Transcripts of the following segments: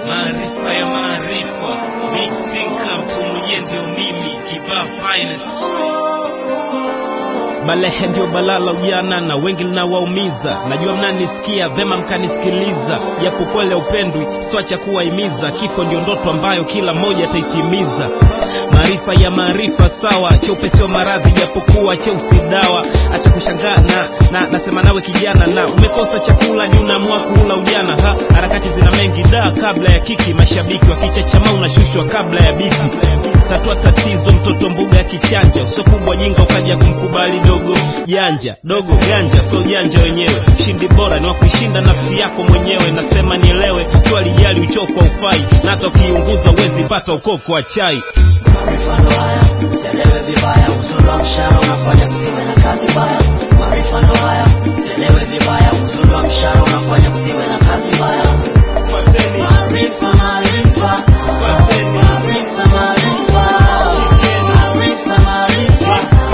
maarifa ya maarifa, big thinker, mtu mwenyewe ndio mimi, kibaa finest. Balehe ndio balala ujana na wengi linawaumiza. Najua mnanisikia vema, mkanisikiliza, japo kweli upendwi, sitwacha kuwahimiza. Kifo ndio ndoto ambayo kila mmoja ataitimiza. Maarifa ya maarifa sawa, cheupe sio maradhi, japokuwa cheusi dawa. Acha kushangaa na, na nasema nawe kijana, na umekosa chakula ni unaamua kuula ujana. Ha, harakati zina mengi da, kabla ya kiki, mashabiki wakichachama unashushwa kabla ya biti. Tatua tatizo, mtoto mbuga ya kichanja, uso kubwa jinga ukaja kumkubali dogo janja dogo ganja, so janja wenyewe. Shindi bora ni wa kuishinda nafsi yako mwenyewe, nasema nielewe tu, alijali uchoko ufai, na hata ukiunguza uwezi pata ukoko wa chai. Maarifa ndo haya, usielewe vibaya, uzuri wa mshahara unafanya msiwe na kazi mbaya. Maarifa ndo haya, usielewe vibaya, uzuri wa mshahara unafanya msiwe na kazi mbaya. Fuateni, Maarifa, maarifa, fuateni, maarifa, maarifa, maarifa, maarifa,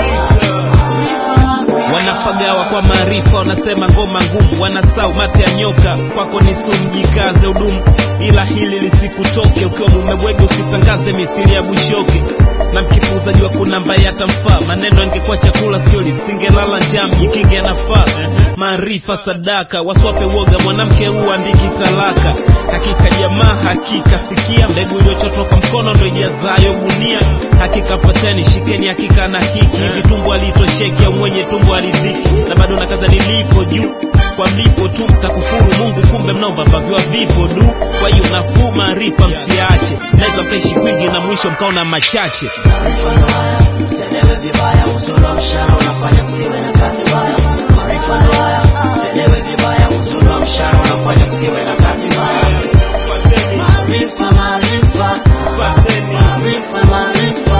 maarifa, maarifa. wanapagawa kwa maarifa, wanasema ngoma ngumu, wanasau mate ya nyoka. Kwako ni sumu, jikaze udumu, ila hili lisikutoke. Ukiwa mumebwege usitangaze mithili ya bushoke, na mkipuuza jua kuna ambaye atamfaa. Maneno yangekuwa chakula, sio lisingelala njaa, mjikinge nafaa. Maarifa sadaka, waswape woga, mwanamke huu andiki talaka. Hakika jamaa, hakika sikia, mbegu iliyochotwa kwa mkono ndo ijazayo gunia. Hakika pateni, shikeni hakika na hiki, hivi tumbo alitosheki au mwenye tumbo alidhiki, na bado na kaza nilipo juu kwa mlipo tu mtakufuru Mungu, kumbe mnaomba mpaviwa vipo du. Kwa hiyo nafuu maarifa msiache, mnaweza mkaishi kwingi na mwisho mkaona machache. Maarifa ndo haya, usielewe vibaya, uzuri wa mshahara unafanya msiwe na kazi mbaya. Maarifa ndo haya, usielewe vibaya, uzuri wa mshahara unafanya msiwe na kazi mbaya. Fuateni, Maarifa, maarifa, fuateni, maarifa, maarifa,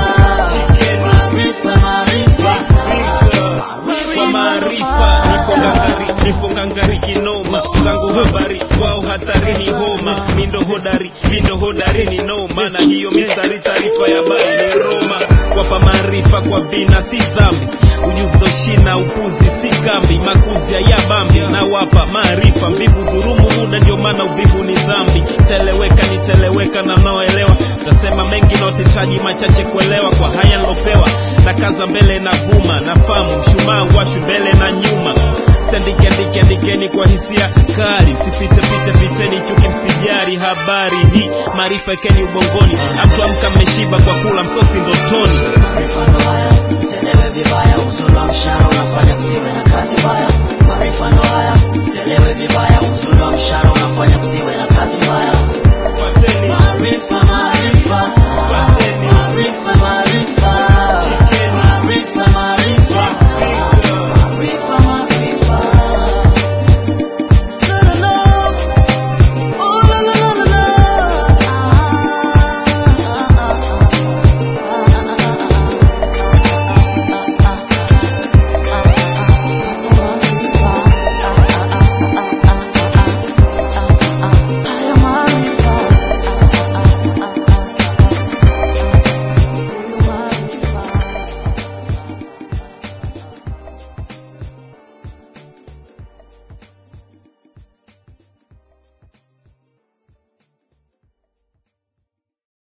maarifa, maarifa, kwa maarifa nipo ngangari, nipo ngangari kinoma, zangu habari kwao hatari ni homa, mindo hodari, mindo hodari ni noma, na hiyo mistari taarifa ya habari ni Roma. Wapa maarifa kwa vina si dhambi, ujuzi ndo shina, upuzi si kambi, makuzi ya bambi na wapa maarifa, mbivu dhurumu muda, ndio maana uvivu ni dhambi. Teleweka niteleweka na naoelewa, tasema mengi na utetaji machache kuelewa, kwa haya nilopewa na kaza mbele na vuma, nafahamu mshumaa washwi mbele na nyuma Sandike andike andikeni kwa hisia kali, msipite pite piteni chuki, msijari habari hii, maarifa ekeni ubongoni, amtu amka mmeshiba kwa kula msosi ndotoni. Maarifa ndo haya, usielewe vibaya, uzuri wa mshahara unafanya msiwe na kazi mbaya. Maarifa ndo haya, usielewe vibaya,